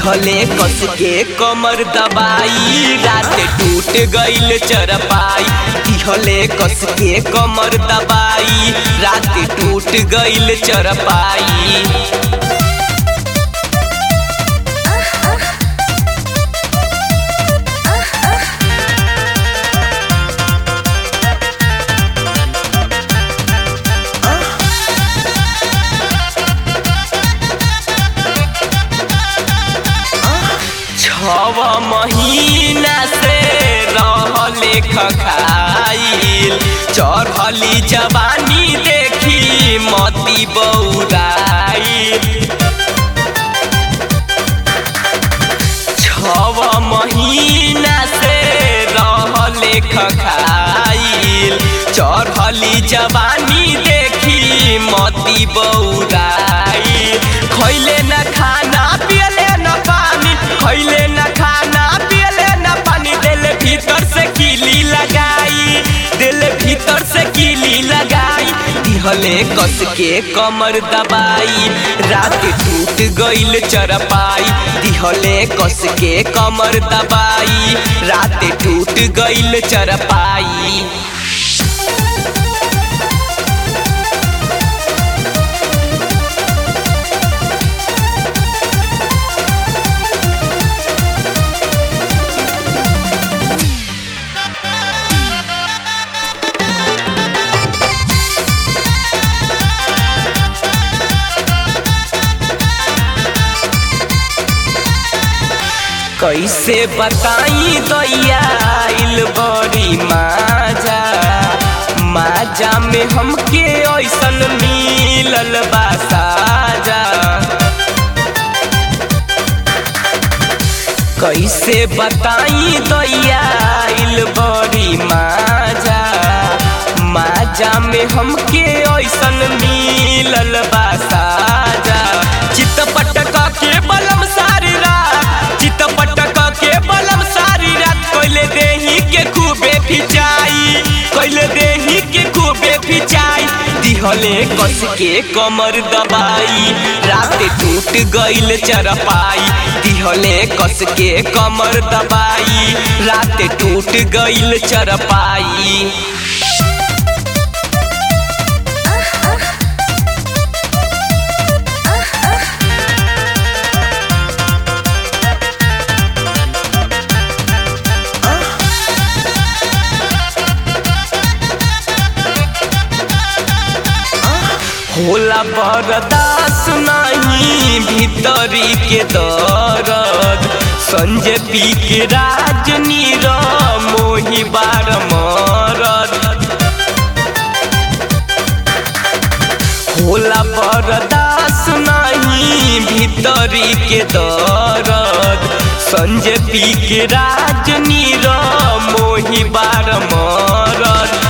दिहले कस के कमर दबाई रात टूट गईल चरपाई दिहले कस के कमर दबाई रात टूट गईल चरपाई छव महीना से रहले खखाइल चढ़ली जवानी देखी मती बौराइल छव महीना से रहले खखाइल चढ़ली जवानी देखी मती बौराइल खैले न खाना पियले न पानी खैले न खाना पियले न पानी दिल भीतर से कीली लगाई दिल भीतर से कीली लगाई दिहले कस के कमर दबाई रात टूट गईल चरपाई दिहले कस के कमर दबाई रात टूट गईल चरपाई कैसे बताई दैया आइल बड़ी माजा माजा में हमके ऐसन मिलल बा साजा कैसे बताई दैया आइल बड़ी माजा माजा में हमके ऐसन मिलल बा साजा चितपट के बलम सारी रात चितपट के बलम सारी रात कैले देही के खूबे खिंचाई कैले देही के खूबे खिंचाई दिहले कस के कमर दबाई रात टूट गईल चरपाई दिहले कस के कमर दबाई रात टूट गईल चरपाई होला बरदास नहीं भीतरी के दर्द संजय पी के राजनी र मोही बार मरद होला बरदास नहीं भीतरी के दर्द संजय पी के राजनी र मोही बार मरद